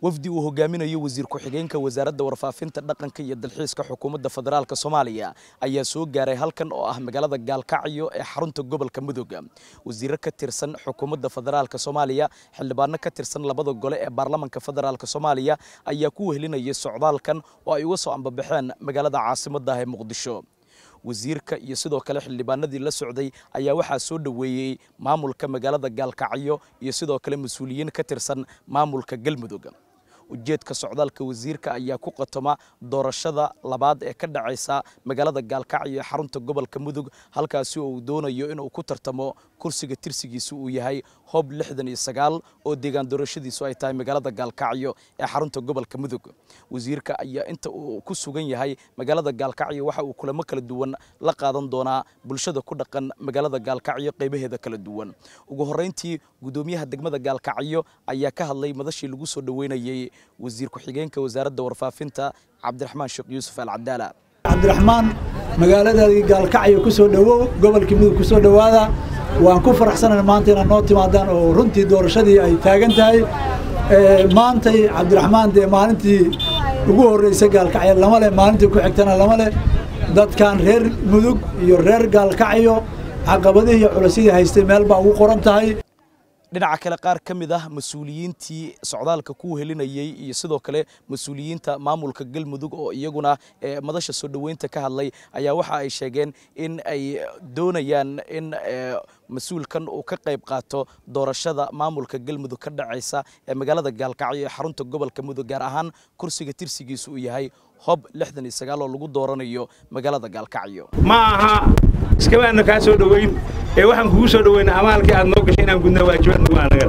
wafdi uu hogaaminayo wasiir ku-xigeenka wasaaradda warfaafinta dhaqanka iyo dalxiiska xukuumadda federaalk soomaaliya ayaa soo gaaray halkan oo ah magaalada gaalkacyo ee xarunta gobolka mudug wasiiro ka tirsan xukuumadda federaalk soomaaliya xildhibaano ka tirsan labada gole ee baarlamanka federaalk soomaaliya ayaa ku wehelinayay socdaalkan oo ay uga soo ambabaxeen magaalada caasimadda ee muqdisho wasiirka iyo sidoo kale xildhibaanadii la socday ayaa waxaa soo dhoweeyey maamulka magaalada gaalkacyo iyo sidoo kale mas-uuliyiin ka tirsan maamulka galmudug ujeedka socdaalka wasiirka ayaa ku qatoma doorashada labaad ee ka dhacaysa magaalada gaalkacyo ee xarunta gobolka mudug halkaasi oo uu doonayo inuu ku tartamo kursiga tirsigiisu uu yahay hob lixdan iyo sagaal oo deegaan doorashadiisu ay tahay magaalada gaalkacyo ee xarunta gobolka mudug wasiirka ayaa inta uu ku sugan yahay magaalada gaalkacyo waxa uu kulamo kala duwan la qaadan doonaa bulshada ku dhaqan magaalada gaalkacyo qaybaheeda kala duwan ugu horreyntii gudoomiyaha degmada gaalkacyo ayaa ka hadlay madashii lagu soo dhoweynayey wasiir ku-xigeenka wasaaradda warfaafinta cabdiraxmaan sheekh yuusuf alcadaala cabdiraxmaan magaaladaadii gaalkacyo ku soo dhowow gobolkii mudug ku soo dhowaada waan ku faraxsanana maanta inaad noo timaadaan oo runtii doorashadii ay taagan tahay maantay cabdiraxmaan dee maalintii ugu horreysay gaalkacyo lama leh maalintii ku xigtana lama leh dadkan reer mudug iyo reer gaalkacyo caqabadihii iyo culasyadii haystay meel baa ugu qoran tahay dhinaca kale qaar ka mid ah mas-uuliyiintii socdaalka ku helinayey iyo sidoo kale mas-uuliyiinta maamulka galmudug oo iyaguna madasha soo dhoweynta ka hadlay ayaa waxa ay sheegeen in ay doonayaan in mas-uulkan uu ka qayb qaato doorashada maamulka galmudug ka dhacaysa ee magaalada gaalkacyo ee xarunta gobolka mudug gaar ahaan kursiga tirsigiisu uu yahay hob lixdan iyo sagaal oo lagu dooranayo magaalada gaalkacyo ma aha iskamaana kaa soo dhoweyn ee waxaan kugu soo dhoweyna amaalkii aad noo gashay inaan gudnaa waajibaadnugu anaga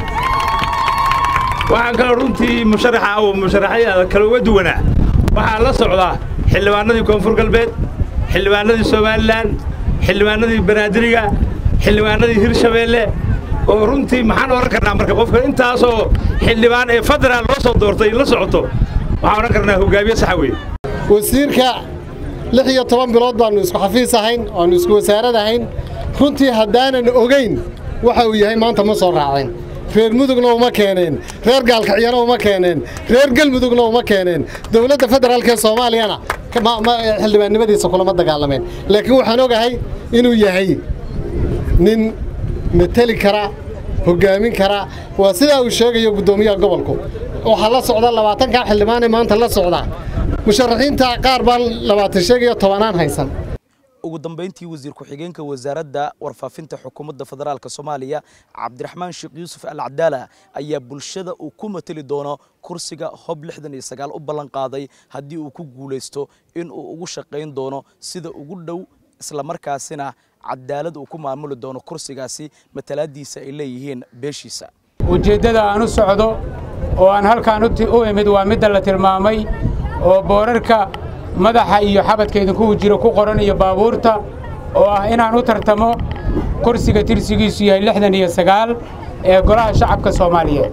waxaan kaloo runtii musharaxa oo musharaxyada kale uga duwanaa waxaa la socdaa xildhibaanadii koonfur galbeed xildhibaanadii somalilan xildhibaanadii banaadiriga xildhibaanadii hirshabeelle oo runtii maxaan odhan karnaa marka qofka intaasoo xildhibaan ee federaal loo soo doortay la socoto waxaan odhan karnaa hogaamiye saxa weeye wasiirka lix iyo toban bilood baannu isku xafiis ahayn oannu isku wasaarad ahayn runtii haddaanan ogayn waxa uu yahay maanta ma soo raaceen reer mudugna uma keeneen reer gaalkacyana uma keeneen reer galmudugna uma keeneen dowladda federaalk ee soomaaliyana xildhibaannimadiisa kulama dagaalameen laakiin waxaan ogahay inuu yahay nin mateli kara hoggaamin kara waa sidaa uu sheegayo guddoomiyaha gobolku waxaa la socda labaatankaa xildhibaanee maanta la socda musharaxiinta qaar baan labaatan sheegayo tobanaan haysan ugu dambeyntii wasiir ku-xigeenka wasaaradda warfaafinta xukuumadda federaalk soomaaliya cabdiraxmaan sheekh yuusuf alcadaala ayaa bulshada uu ku mateli doono kursiga hob lixdan iyo sagaal u ballan qaaday haddii uu ku guulaysto inuu ugu shaqayn doono sida ugu dhow islamarkaasina cadaalad uu ku maamuli doono kursigaasi matalaadiisa ay leeyihiin beeshiisa ujeeddada aan u socdo oo aan halkaan u imid waa midda la tilmaamay oo boorarka madaxa iyo xabadka idinku jiro ku qoran iyo baabuurta oo ah inaan u tartamo kursiga tirsigiisu yahay lixdan iyo sagaal ee golaha shacabka soomaaliyeed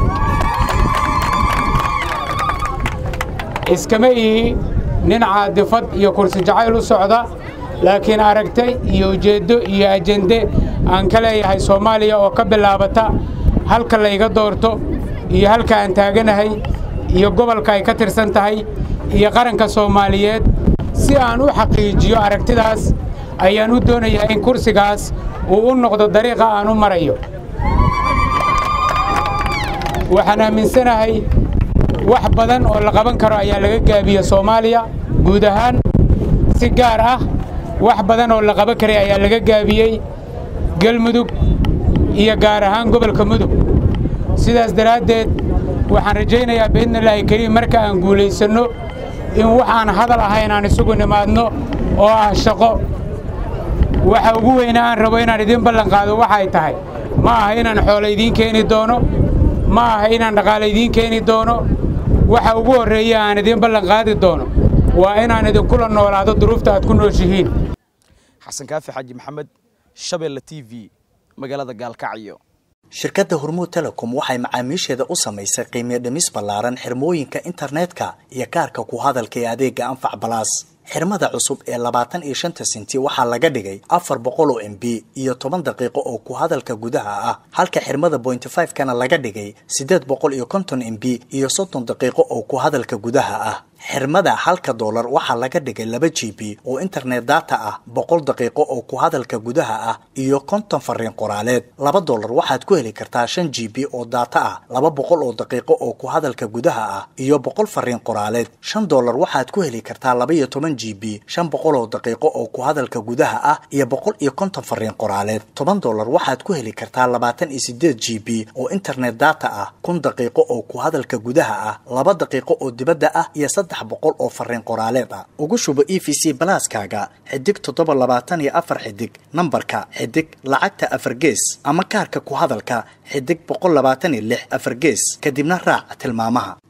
iskama ihi nin caadifad iyo kursi jacayl u socda laakiin aragtay iyo ujeeddo iyo ajende aan ka leeyahay soomaaliya oo ka bilaabata halka layga doorto iyo halka aan taaganahay iyo gobolka ay ka tirsan tahay iyo qaranka soomaaliyeed si aan u xaqiijiyo aragtidaas ayaan u doonayaa in kursigaas uu u noqdo dariiqa aan u marayo waxaan aaminsanahay wax badan oo la qaban karo ayaa laga gaabiya soomaaliya guud ahaan si gaar ah wax badan oo la qaban karay ayaa laga gaabiyey galmudug iyo gaar ahaan gobolka mudug sidaas daraaddeed waxaan rajaynayaa biidnillaahi kariim marka aan guulaysanno in wax aan hadal ahayn aan isugu nimaadno oo ah shaqo waxa ugu weyna aan rabo inaan idiin ballanqaado waxay tahay ma aha inaan xoolo idiin keeni doono ma aha inaan dhaqaale idiin keeni doono waxa ugu horreeya aan idiin ballanqaadi doono waa inaan idinkula noolaado duruufta aad ku nooshihiin xasan kaafi xaaji maxamed shabeelle t v magaalada gaalkacyo shirkadda hormuud telecom waxay macaamiisheeda u samaysay qiimiyo dhimis ballaaran xirmooyinka internetka iyo kaarka ku hadalka ee adeega anfac balaas xirmada cusub ee labaatan iyo shanta senti waxaa laga dhigay afar boqol oo m b iyo toban daqiiqo oo ku hadalka gudaha ah halka xirmada bointy five kana laga dhigay siddeed boqol iyo konton m b iyo soddon daqiiqo oo ku hadalka gudaha ah xirmada halka doolar waxaa laga dhigay laba g b oo internet data ah boqol daqiiqo oo ku hadalka gudaha ah iyo konton fariin qoraaleed laba doolar waxaad ku heli kartaa shan g b oo data ah laba boqol oo daqiiqo oo ku hadalka gudaha ah iyo boqol fariin qoraaleed shan doolar waxaad ku heli kartaa laba iyo toban g b shan boqol oo daqiiqo oo ku hadalka gudaha ah iyo boqol iyo konton fariin qoraaleed toban doolar waxaad ku heli kartaa labaatan iyo sideed g b oo internet data ah kun daqiiqo oo ku hadalka gudaha ah laba daqiiqo oo dibadda ah iyo saddex boqol oo fariin qoraaleed ah ugu shubo e v c balaaskaaga xidig toddoba labaatan iyo afar xidig nambarka xidig lacagta afar gees ama kaarka ku hadalka xidig boqol labaatan iyo lix afar gees kadibna raac tilmaamaha